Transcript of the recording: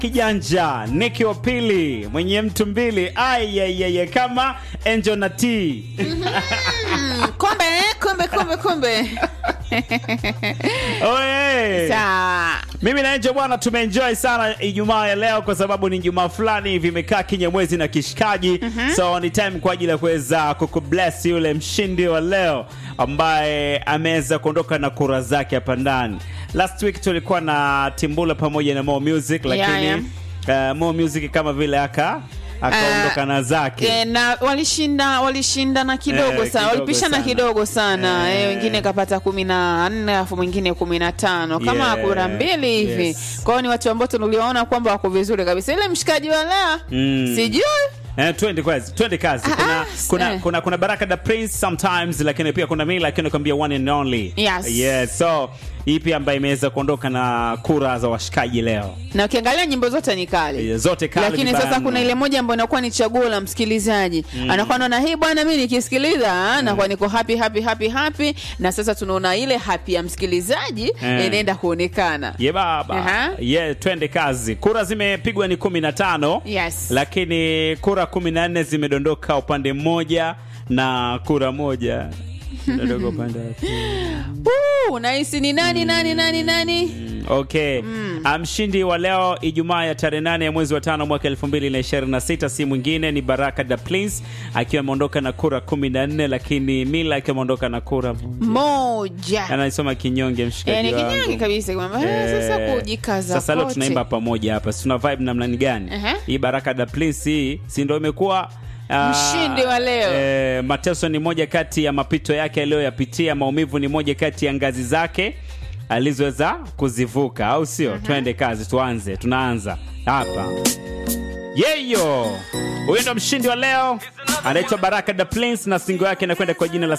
kijanja Niki wa pili mwenye mtu mbili ayayeye kama Angel na T Mm, Kumbe, kumbe, kumbe, kumbe. Oye. Sawa. Mimi na Angel bwana tumeenjoy sana Ijumaa ya leo kwa sababu ni Ijumaa fulani hivi imekaa kinyamwezi na kishikaji. So ni time kwa ajili ya kuweza kukubless yule mshindi wa leo ambaye ameweza kuondoka na kura zake hapa ndani. Last week tulikuwa na Timbula pamoja na Mo Music lakini Yeah, uh, Mo Music kama vile aka akaondoka Ah, na zake. E, na walishinda walishindana kidogo Eh, sana kidogo walipishana sana. kidogo sana Eh. eh, wengine kapata kumi na nne alafu mwingine kumi na tano kama Yeah. kura mbili hivi Yes. kwao ni watu ambao tuliwaona kwamba wako vizuri kabisa ile mshikaji wa leo Mm. sijui Eh, twende kazi, twende kazi. Ah, Kuna, ah, kuna, eh. kuna, kuna Baraka the Prince sometimes, lakini pia kuna mimi, lakini nakwambia one and only. Yes. Yes. So ipi ambayo imeweza kuondoka na kura za washikaji leo? na ukiangalia nyimbo zote ni kali Eh, Zote kali lakini vibaya sasa mno. kuna ile moja ambayo inakuwa ni chaguo la msikilizaji anakuwa naona hii bwana mi nikisikiliza ah, nakuwa niko happy happy happy happy na sasa tunaona ile happy ya msikilizaji Eh. inaenda kuonekana Ye baba. Aha. Ye, twende kazi. Kura zimepigwa ni kumi na tano Yes. lakini kura kumi na nne zimedondoka upande mmoja na kura moja imedondoka upande wa pili. Uh, nahisi ni nani nani nani nani Okay. Mshindi wa leo Ijumaa ya tarehe nane ya mwezi wa tano mwaka 2026 si mwingine ni Baraka da Prince akiwa ameondoka na kura 14 lakini Mila akiwa ameondoka na kura moja anaisoma kinyonge mshikaji yani wangu. kinyonge kabisa kwamba eh, sasa Eh, kujikaza Sasa leo kote. tunaimba pamoja hapa. Si tuna vibe namna gani? Ehe. Hii Baraka da Prince hii si ndio imekuwa ah, Mshindi wa leo. Eh, mateso ni moja kati ya mapito yake aliyoyapitia, maumivu ni moja kati ya ngazi zake alizoweza kuzivuka, au sio? Twende kazi, tuanze. Tunaanza hapa. Yeyo, huyu ndo mshindi wa leo, anaitwa Baraka da Prince na singo yake inakwenda kwa jina la